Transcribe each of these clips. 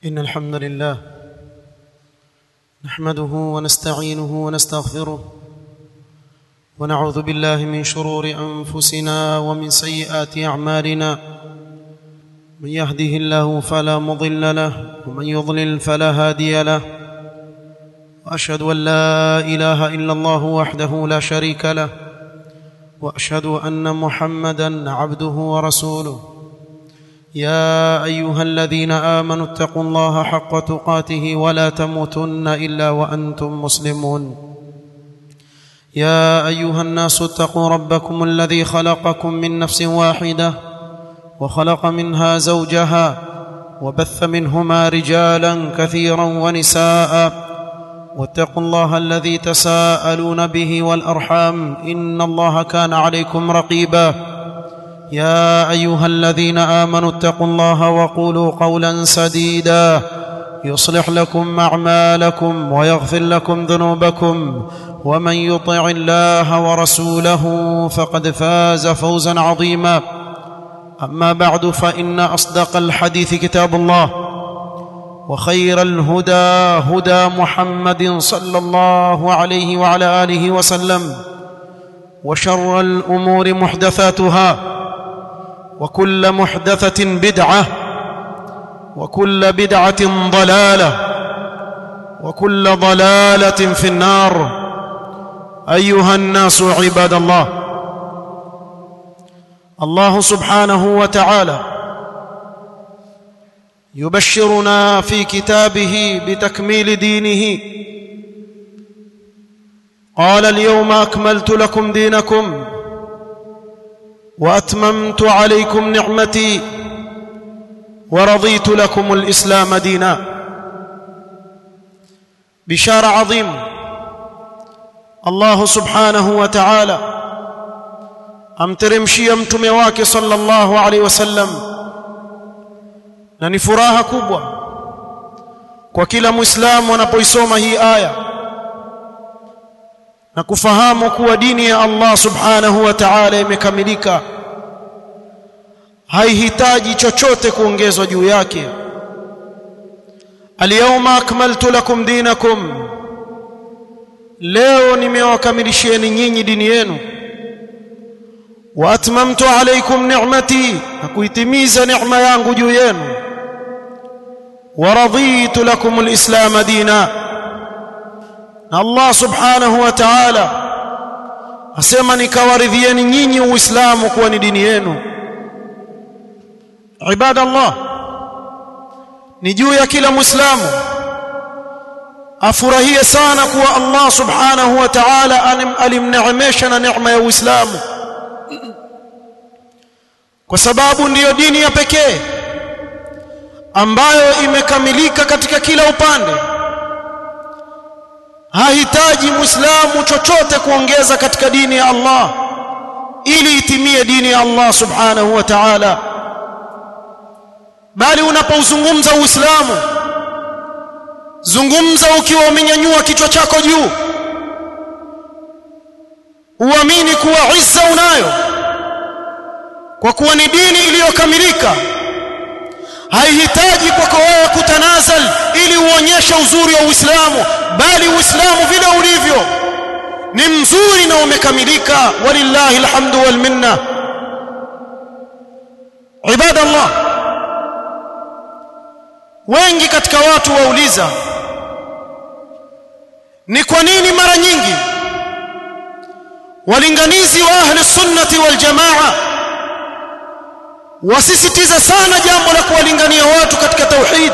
إن الحمد لله نحمده ونستعينه ونستغفره ونعوذ بالله من شرور أنفسنا ومن سيئات أعمالنا من يهده الله فلا مضل له ومن يضلل فلا هادي له وأشهد أن لا إله إلا الله وحده لا شريك له وأشهد أن محمدا عبده ورسوله يا ايها الذين امنوا اتقوا الله حق تقاته ولا تموتن الا وانتم مسلمون يا ايها الناس اتقوا ربكم الذي خلقكم من نفس واحده وخلق منها زوجها وبث منهما رجالا كثيرا ونساء واتقوا الله الذي تساءلون به والارحام ان الله كان عليكم رقيبا يا ايها الذين امنوا اتقوا الله وقولوا قولا سديدا يصلح لكم اعمالكم ويغفر لكم ذنوبكم ومن يطع الله ورسوله فقد فاز فوزا عظيما اما بعد فان اصدق الحديث كتاب الله وخير الهدى هدى محمد صلى الله عليه وعلى اله وسلم وشر الامور محدثاتها وكل محدثه بدعه وكل بدعه ضلاله وكل ضلاله في النار ايها الناس عباد الله الله سبحانه وتعالى يبشرنا في كتابه بتكميل دينه قال اليوم اكملت لكم دينكم واتممت عليكم نعمتي ورضيت لكم الاسلام دينا بشاره عظيم الله سبحانه وتعالى amteremshia mtume wake sallallahu alaihi wasallam na ni furaha kubwa kwa kila muislamu anapoisoma hii aya na kufahamu kuwa dini ya Allah subhanahu wa ta'ala imekamilika haihitaji chochote kuongezwa juu yake alyawma akmaltu lakum dinakum leo nimewakamilishieni nyinyi dini yenu wa atmamtu alaykum ni'mati na kuitimiza neema yangu juu yenu wa raditu lakum alislam dina na Allah subhanahu wa ta'ala asema nikawaridhieni nyinyi uislamu kuwa ni dini yenu ibadallah ni juu ya kila muislamu afurahie sana kuwa Allah subhanahu wa ta'ala alimneemesha na neema ya uislamu kwa sababu ndiyo dini ya pekee ambayo imekamilika katika kila upande hahitaji muislamu chochote kuongeza katika dini ya Allah ili itimie dini ya Allah subhanahu wa ta'ala bali unapouzungumza uislamu zungumza ukiwa umenyanyua kichwa chako juu uamini kuwa izza unayo kwa kuwa ni dini iliyokamilika haihitaji kwako wewe kutanazal ili uonyeshe uzuri wa Uislamu bali Uislamu vile ulivyo ni mzuri na umekamilika walillahi alhamdu wal minna ibadallah wengi katika watu wauliza ni kwa nini mara nyingi walinganizi wa ahli sunnati wal jamaa wasisitiza sana jambo la kuwalingania watu katika tauhid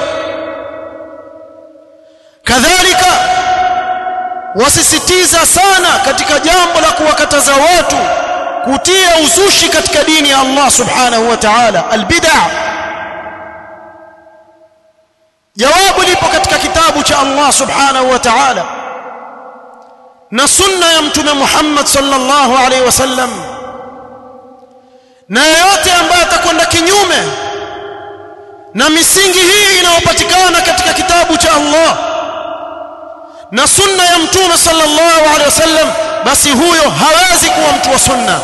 kadhalika wasisitiza sana katika jambo la kuwakataza watu kutia uzushi katika dini ya Allah subhanahu wa ta'ala albid'a jawabu lipo katika kitabu cha Allah subhanahu wa ta'ala na sunna ya mtume Muhammad sallallahu alaihi wasallam na yeyote ambaye atakwenda kinyume na misingi hii inayopatikana katika kitabu cha Allah na sunna ya mtume sallallahu alaihi wasallam basi huyo hawezi kuwa mtu wa sunna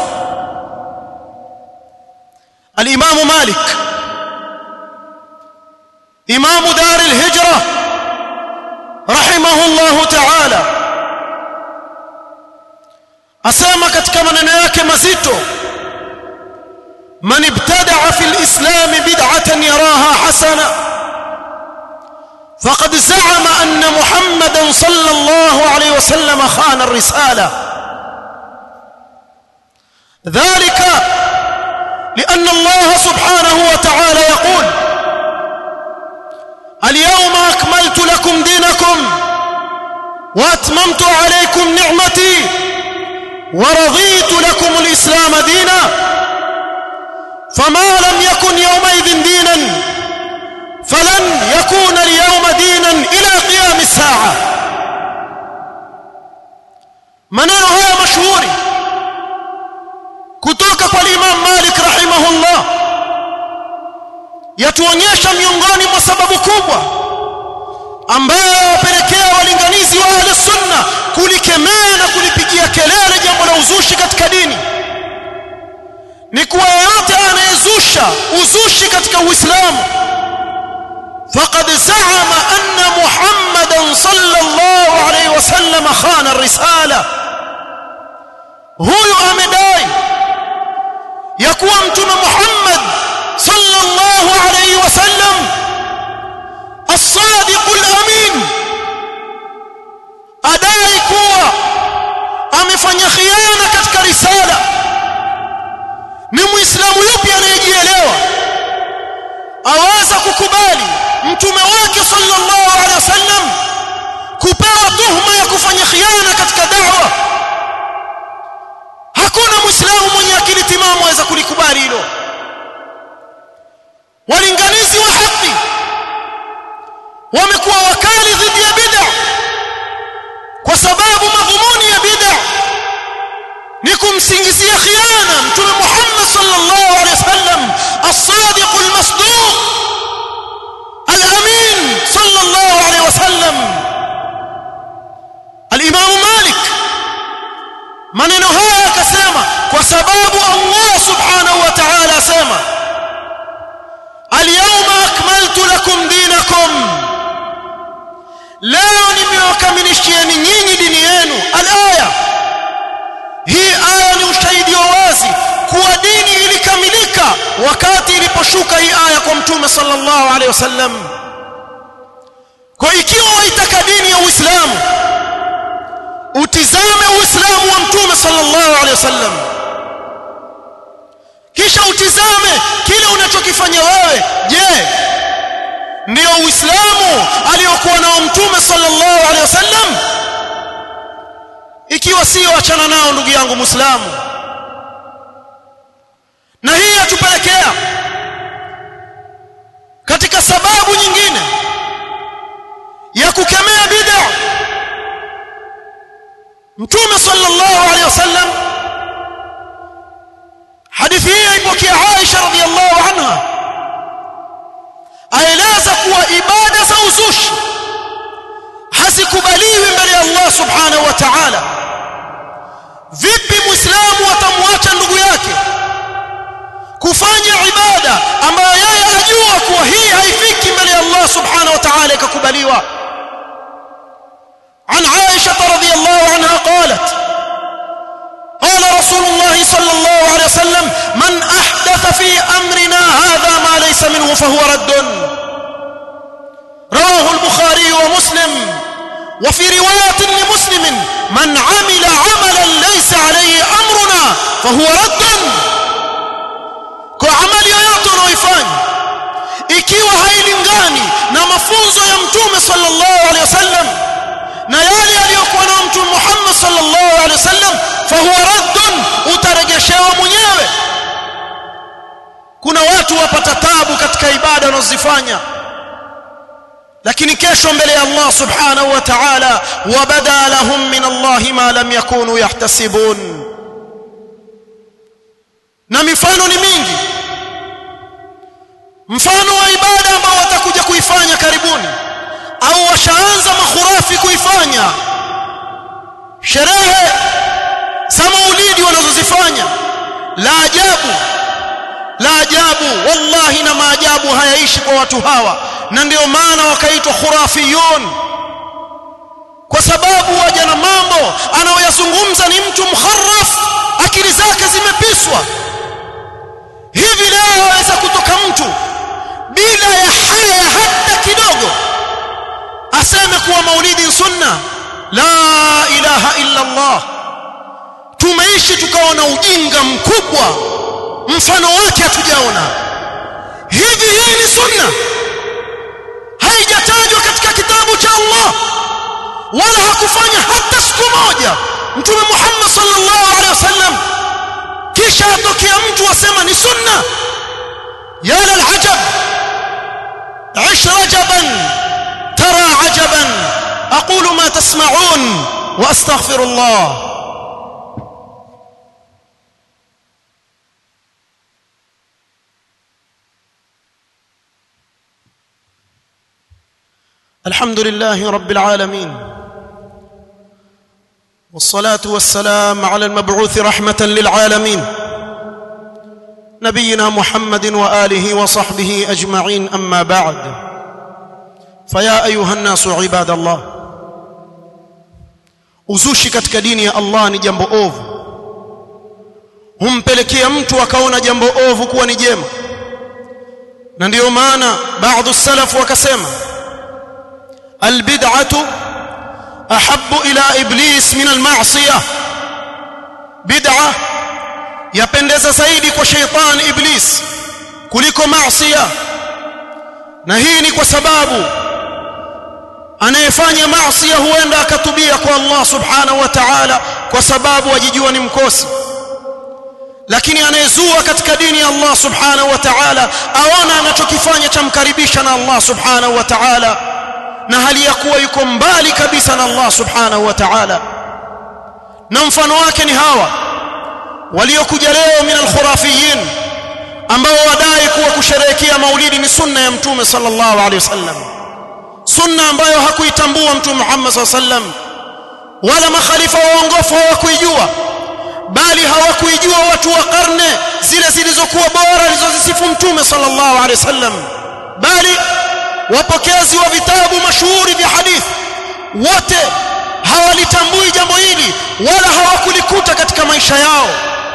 al-Imam Malik imamu dar asema katika maneno yake mazito man ibtada'a fil islam bid'atan yaraha hasana faqad za'ama anna muhammadan sallallahu alayhi wasallam khana ar-risala ذلك لأن الله سبحانه وتعالى يقول اليوم أكملت لكم دينكم وأتممت عليكم نعمتي ورضيت لكم الإسلام دينا فما لم يكن يومئذ دينا فلن يكون اليوم دينا إلى قيام الساعة maneno haya mashuhuri kutoka kwa Imam Malik rahimahullah yatuonyesha miongoni mwa sababu kubwa ambayo wapelekea walinganizi wa ahli sunna kulikemea na kulipigia kelele jambo la uzushi katika dini ni kuwa yeyote anayezusha uzushi katika Uislamu faqad za'ama anna Muhammadan sallallahu alayhi wasallam khana risala huyu amedai ya kuwa mtume Muhammad sallallahu alayhi wasallam as-sadiq al-amin adai kuwa amefanya khiana katika risala ni muislamu yupi anayejielewa aweza kukubali mtume wake sallallahu alaihi wasallam kupewa tuhuma ya kufanya khiana katika da'wa hakuna muislamu mwenye akili timamu aweza kulikubali hilo walinganizi wa haki wamekuwa wakali dhidi ya bid'a kwa sababu madhumuni ya bid'a ni kumsingizia khiana mtume Muhammad sallallahu alaihi wasallam as-sadiq al-masduq al-amin sallallahu alaihi wasallam al-imam Malik maneno haya akasema kwa sababu Allah subhanahu wa ta'ala asema al-yawma akmaltu lakum dinakum leo nimewakamilishieni nyinyi dini yenu al-aya hii aya ni ushahidi wa wazi kuwa dini ilikamilika wakati iliposhuka hii aya kwa mtume sallallahu alaihi wasallam kwa ikiwa waitaka dini ya Uislamu utizame Uislamu wa mtume sallallahu alaihi wasallam kisha utizame kile unachokifanya wewe je ndio Uislamu aliyokuwa nao mtume sallallahu alaihi wasallam ikiwa sio achana nao ndugu yangu muislamu na hii yatupelekea katika sababu nyingine ya kukemea bid'a mtume sallallahu alaihi wasallam hadithi hii ipokea Aisha radhiallahu anha aeleza kuwa ibada za uzushi hazikubaliwi mbele ya Allah subhanahu wa ta'ala vipi muislamu atamwacha ndugu yake kufanya ibada ambayo yeye ajua kuwa hii haifiki mbele ya Allah subhanahu wa ta'ala ikakubaliwa عن عائشة رضي الله عنها قالت قال رسول الله صلى الله عليه وسلم من أحدث في أمرنا هذا ما ليس منه فهو رد رواه البخاري ومسلم وفي رواية لمسلم من عمل عملا ليس عليه أمرنا فهو رد kwa amali yoyote unaoifanya ikiwa hailingani na mafunzo ya mtume sallallahu alaihi wasallam na yale aliyokuwa nao mtume Muhammad sallallahu alaihi wasallam fahuwa raddun utarejeshewa mwenyewe kuna watu wapata tabu katika ibada wanazozifanya lakini kesho mbele ya Allah subhanahu wa ta'ala wabada lahum min Allah ma lam yakunu yahtasibun na mifano ni mingi mfano wa ibada ambao watakuja kuifanya karibuni au washaanza makhurafi kuifanya sherehe za maulidi wanazozifanya la ajabu la ajabu wallahi na maajabu hayaishi kwa watu hawa na ndio maana wakaitwa khurafiyun kwa sababu waja na mambo anayoyazungumza ni mtu mkharraf akili zake zimepiswa hivi leo waweza kutoka mtu bila ya haya hata kidogo aseme kuwa maulidi sunna la ilaha illa Allah tumeishi tukaona ujinga mkubwa mfano wake hatujaona hivi hii ni sunna haijatajwa katika kitabu cha Allah wala hakufanya hata siku moja mtume Muhammad sallallahu alaihi wasallam kisha atokea mtu asema ni sunna ya alajab عش رجبا ترى عجبا اقول ما تسمعون واستغفر الله الحمد لله رب العالمين والصلاه والسلام على المبعوث رحمه للعالمين نبينا محمد واله وصحبه اجمعين اما بعد فيا ايها الناس عباد الله uzushi katika dini ya Allah ni jambo ovu humpelekea mtu akaona jambo ovu kuwa ni jema na ndiyo maana baadhi salaf wakasema albid'atu ahabbu ila iblis min alma'siyah bid'ah yapendeza zaidi kwa sheitan iblis kuliko maasiya na hii ni kwa sababu anayefanya maasiya huenda akatubia kwa Allah subhanahu wa ta'ala kwa sababu ajijua ni mkosi lakini anayezua katika dini ya Allah subhanahu wa ta'ala aona anachokifanya chamkaribisha na Allah subhanahu wa ta'ala na hali ya kuwa yuko mbali kabisa na Allah subhanahu wa ta'ala na mfano wake ni hawa waliokuja leo min alkhurafiyin ambao wadai kuwa kusherehekea maulidi ni sunna ya mtume sallallahu alaihi wasallam sunna ambayo hakuitambua mtume Muhammad sallallahu alaihi wasallam wala makhalifa waongofu hawakuijua bali hawakuijua watu wa karne zile zilizokuwa bora alizozisifu mtume sallallahu alaihi wasallam bali wapokezi wa vitabu mashuhuri vya hadithi wote hawalitambui jambo hili wala hawakulikuta katika maisha yao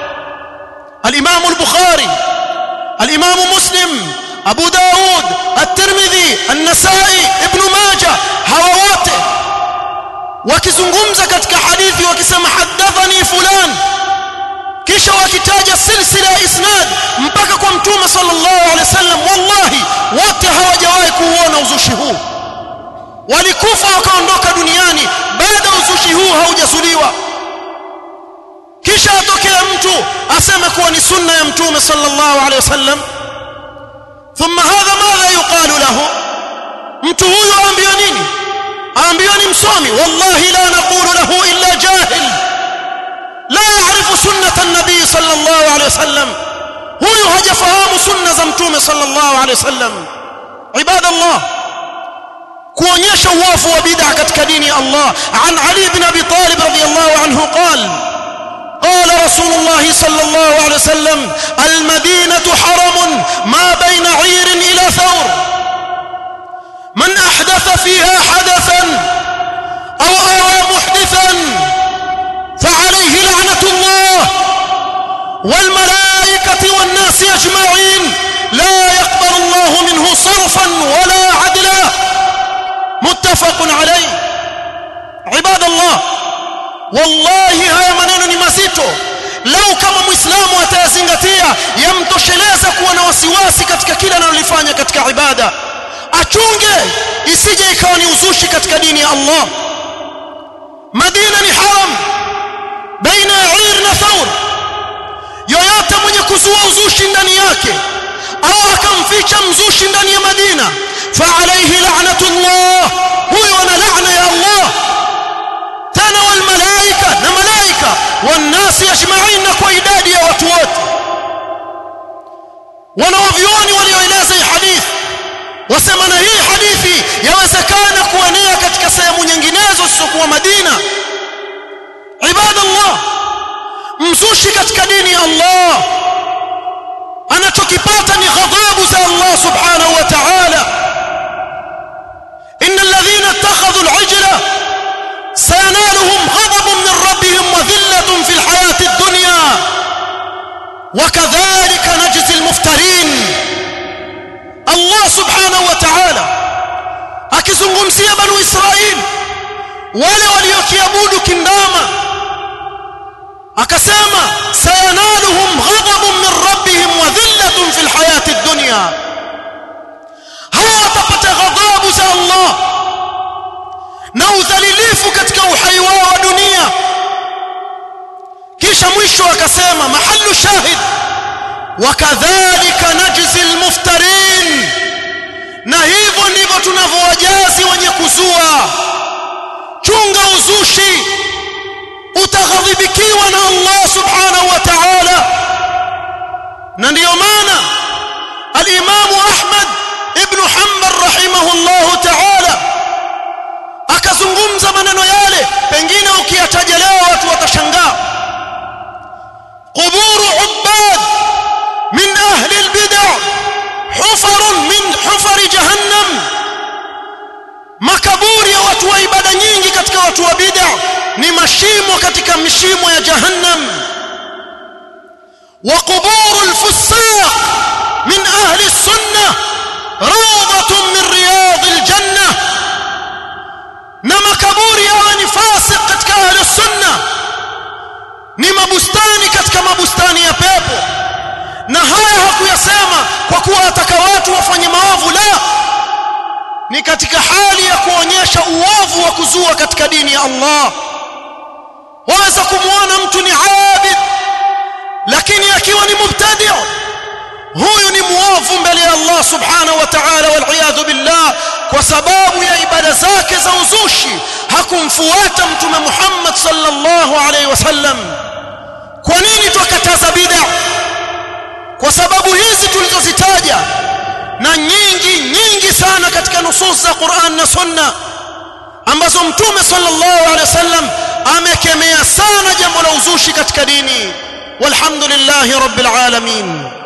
الإمام البخاري الإمام مسلم أبو داود الترمذي النسائي ابن ماجه هواواته wakizungumza katika hadithi wakisema hadathani fulan kisha wakitaja silsila ya isnad mpaka kwa mtume sallallahu alaihi wasallam wallahi wote hawajawahi kuuona uzushi huu walikufa wakaondoka duniani baada ya uzushi huu haujasuliwa kisha atokea mtu aseme kuwa ni sunna ya mtume sallallahu alaihi wasallam thumma hadha madha yuqalu lahu mtu huyo aambiwa nini aambiwa ni msomi wallahi la naqulu lahu illa jahil la ya'rifu sunnata an-nabi sallallahu alaihi wasallam huyo hajafahamu sunna za mtume sallallahu alaihi wasallam ibadallah kuonyesha uovu wa bid'a katika dini ya Allah an Ali ibn Abi Talib radiyallahu anhu qala قال رسول الله صلى الله عليه وسلم المدينة حرم ما بين عير إلى ثور من أحدث فيها حدثا أو أوى محدثا فعليه لعنة الله والملائكة والناس أجمعين لا يقبل الله منه صرفا ولا عدلا متفق عليه عباد الله wallahi haya maneno ni mazito lau kama muislamu atayazingatia yamtosheleza kuwa na wasiwasi katika kila analolifanya katika ibada achunge isije ikawa ni uzushi katika dini ya Allah Madina ni haram baina ya Ir na Thawr yoyote mwenye kuzua uzushi ndani yake au akamficha mzushi ndani ya Madina fa alayhi la'natullah huyo ana laana ya Allah tena wal malaika na malaika wanasi ajma'in na kwa idadi ya watu wote wanaovioni walioeleza hii hadithi wasema na hii hadithi yawezekana kuenea katika sehemu nyinginezo zisizokuwa Madina ibadallah mzushi katika dini ya Allah anachokipata ni ghadhabu za Allah subhanahu wa ta'ala innal ladhina ittakhadhu al-ijla wakadhalika najzi almuftarin Allah subhanahu wa ta'ala akizungumzia banu Israil wale waliokiabudu kindama akasema sayanaluhum ghadabun min rabbihim wa dhillatun fil hayati ad-dunya hawa watapata ghadhabu za Allah na udhalilifu katika uhai wao wa dunia kisha mwisho akasema mahallu shahid wakadhalika najzi almuftarin na hivyo ndivyo tunavyowajazi wenye kuzua chunga uzushi utaghadhibikiwa na Allah subhanahu wa ta'ala na ndiyo maana al-Imam Ahmad ibn Hanbal rahimahullah ta'ala akazungumza maneno yale pengine ukiyataja leo watu watashangaa quburu ubbad min ahli al-bid'ah hufar min hufar jahannam makaburi ya watu wa ibada nyingi katika watu wa bid'ah ni mashimo katika mishimo ya jahannam wa quburu al-fusaq min ahli as-sunnah rawdatun min riyad al-jannah na makaburi ya wenye fasik katika ahli sunna ni mabustani katika mabustani ya pepo na haya hakuyasema kwa kuwa ataka watu wafanye maovu la ni katika hali ya kuonyesha uovu wa kuzua katika dini ya Allah waweza kumwona mtu ni abid lakini akiwa ni mubtadi huyu ni muovu mbele ya Allah subhanahu wa ta'ala wal billah kwa sababu ya ibada zake za uzushi hakumfuata mtume Muhammad sallallahu alaihi wasallam kwa nini tukataza bid'a kwa sababu hizi tulizozitaja na nyingi nyingi sana katika nusus za Qur'an na Sunna ambazo mtume sallallahu alaihi wasallam amekemea sana jambo la uzushi katika dini walhamdulillahi rabbil alamin